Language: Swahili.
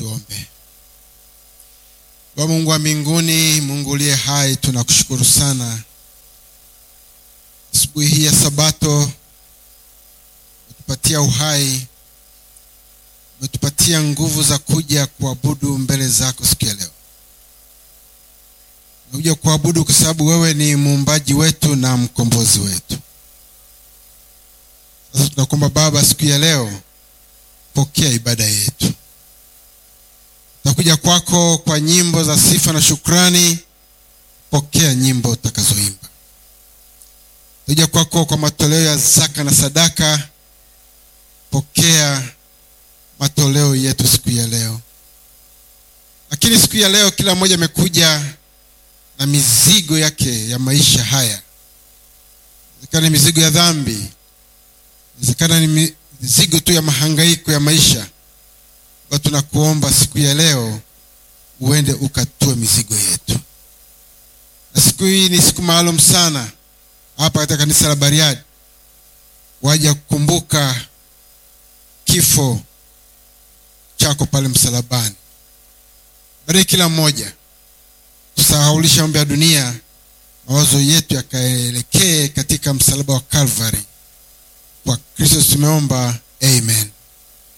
Tuombe. Baba Mungu wa mbinguni, Mungu uliye hai, tunakushukuru sana asubuhi hii ya Sabato, umetupatia uhai, umetupatia nguvu za kuja kuabudu mbele zako siku ya leo. Tumekuja kuabudu kwa sababu wewe ni muumbaji wetu na mkombozi wetu. Sasa tunakuomba Baba, siku ya leo pokea ibada yetu. Tutakuja kwako kwa nyimbo za sifa na shukrani, pokea nyimbo utakazoimba. Tutakuja kwako kwa matoleo ya zaka na sadaka, pokea matoleo yetu siku ya leo. Lakini siku ya leo kila mmoja amekuja na mizigo yake ya maisha haya. Inawezekana ni mizigo ya dhambi, inawezekana ni mizigo tu ya mahangaiko ya maisha. Ba, tunakuomba siku ya leo uende ukatue mizigo yetu, na siku hii ni siku maalum sana hapa katika kanisa la Bariadi, waja kukumbuka kifo chako pale msalabani. Bariki kila mmoja, tusahaulisha mambo ya dunia, mawazo yetu yakaelekee katika msalaba wa Calvary. Kwa Kristo tumeomba, amen.